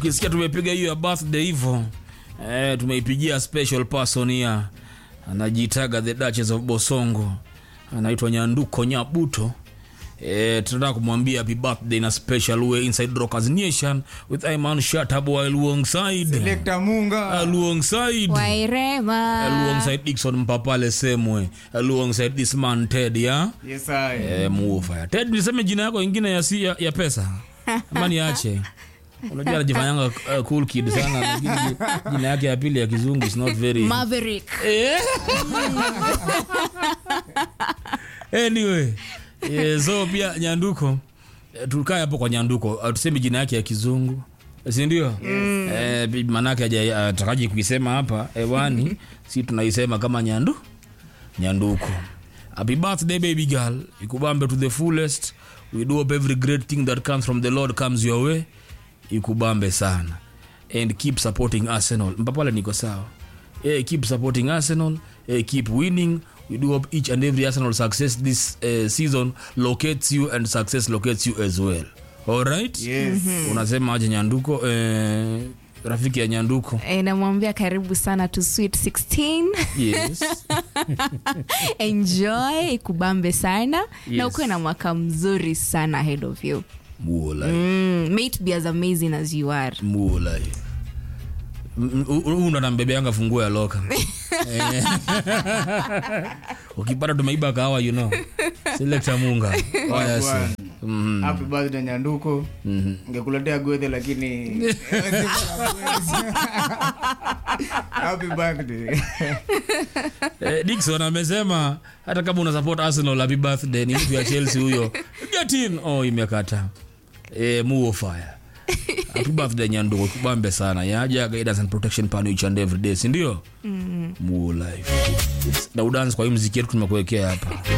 ukisikia tumepiga hiyo ya birthday hivyo eh, tumeipigia special person ya anajiitaga the Duchess of Bosongo anaitwa Nyanduko Nyabuto Eh, tunataka kumwambia happy birthday na special way inside Rockers Nation with Iman Shatabo alongside Selector Munga. alongside wairema alongside Dixon Mpapale Semwe alongside this man Ted ya Yes, I. eh, muofaya Ted niseme jina yako ingine ya, si, ya, ya pesa ama niache unajua anajifanyanga uh, cool kid sana lakini ji- jina yake ya pili ya kizungu is not very Maverick Eh. anyway eh, so pia nyanduko eh, tukae hapo kwa nyanduko uh, tuseme jina yake ya kizungu sindio eh, bi- manake aja atakaji kuisema hapa hewani si tunaisema kama nyandu nyanduko happy birthday baby girl ikubambe to the fullest we do hope every great thing that comes from the lord comes your way ikubambe sana and keep supporting arsenal mpapale niko sawa eh, keep supporting arsenal eh, keep winning we do hope each and every arsenal success this uh, season locates you and success locates you as well alright Yes. unasema aje nyanduko eh, rafiki ya nyanduko Eh, namwambia karibu sana to sweet 16 yes enjoy ikubambe sana Yes. na ukuwe na mwaka mzuri sana ahead of you muolai mm, may it be as amazing as you are muolai huu ndo nambebeanga funguo ya loka Eh. ukipata tumeiba kahawa you know selekta munga waya si Mhm. Happy birthday Nyanduko. Ngekuletea gwethe lakini Happy birthday. Eh, Dickson amesema hata kama una support Arsenal happy birthday ni mtu ya Chelsea huyo. Get in. Oh, imekata. Eh, muo fire. Happy birthday Nyanduko, kubambe sana. Yaja guidance and protection pan each and every day, si ndio? Mm. Muo life. Na udance kwa hii muziki yetu tumekuwekea hapa.